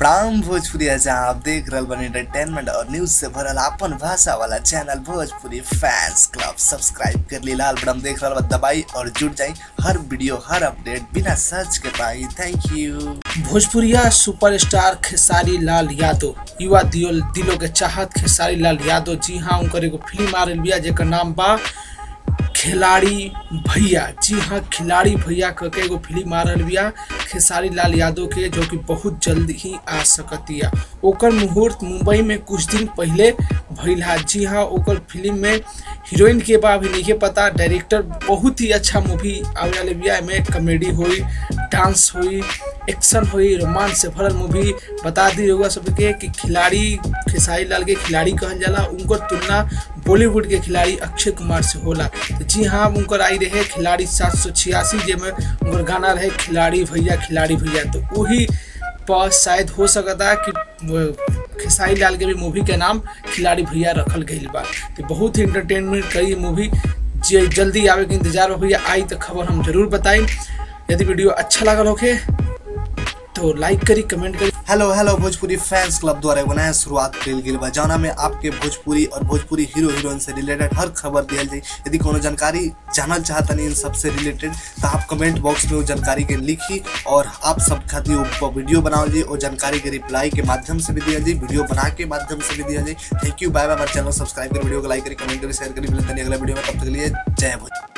प्राम भोजपुरी जहाँ आप देख रहल बनी एंटरटेनमेंट और न्यूज से भरल आपन भाषा वाला channel Bhojpuri fans club subscribe कर ली लाल बटन देख रहल बा दबाई और जुड़ जाई हर वीडियो हर अपडेट बिना सर्च के पाई थैंक यू भोजपुरिया सुपरस्टार खेसारी लाल यादव युवा दियो दिलों के चाहत खेसारी लाल यादव जी हाँ उनकर एगो फिल्म आ रही बिया जेकर नाम बा खिलाड़ी भैया जी हाँ खिलाड़ी भैया करके एगो फिल्म आ रही बिया खेसारी लाल यादव के जो कि बहुत जल्द ही आ सकतिया ओकर मुहूर्त मुंबई में कुछ दिन पहले भइल हा जी हाँ ओकर फिल्म में हीरोइन के बा अभी नहीं पता डायरेक्टर बहुत ही अच्छा मूवी आवे वाले बिया में कॉमेडी हुई डांस हुई एक्शन हुई रोमांस से भरल मूवी बता दी रहुआ सबके कि खिलाड़ी खेसारी लाल के खिलाड़ी कहल जाला उनकर तुलना बॉलीवुड के खिलाड़ी अक्षय कुमार से होला तो जी हाँ उनकर आई रहे खिलाड़ी सात सौ छियासी जेमें उनकर गाना रहे खिलाड़ी भैया खिलाड़ी भैया तो वही पर शायद हो सकता कि खेसारी लाल के भी मूवी के नाम खिलाड़ी भैया रखल गई बा तो बहुत ही इंटरटेनमेंट करी मूवी जे जल्दी आवे के इंतजार हो भैया आई तो खबर हम जरूर बताई यदि वीडियो अच्छा लगल होके तो लाइक करी कमेंट करी hello hello Bhojpuri fans club द्वारा एगो नया शुरुआत कल गेल बा जौना में आपके भोजपुरी और भोजपुरी हीरो हीरोइन से रिलेटेड हर खबर दियल जाई यदि कोनो जानकारी जानल चाहतनी इन सबसे रिलेटेड तो आप कमेंट बॉक्स में वो जानकारी के लिखी और आप सब खातिर ऊपर वीडियो बनाओ जी और जानकारी के रिप्लाई के माध्यम से भी दिया जाए वीडियो बना के माध्यम से भी दिया जाए थैंक यू बाय बाय हमारे चैनल सब्सक्राइब करी वीडियो को लाइक करी कमेंट करी शेयर करी मिलते हैं अगला वीडियो में तब तक के लिए जय भोज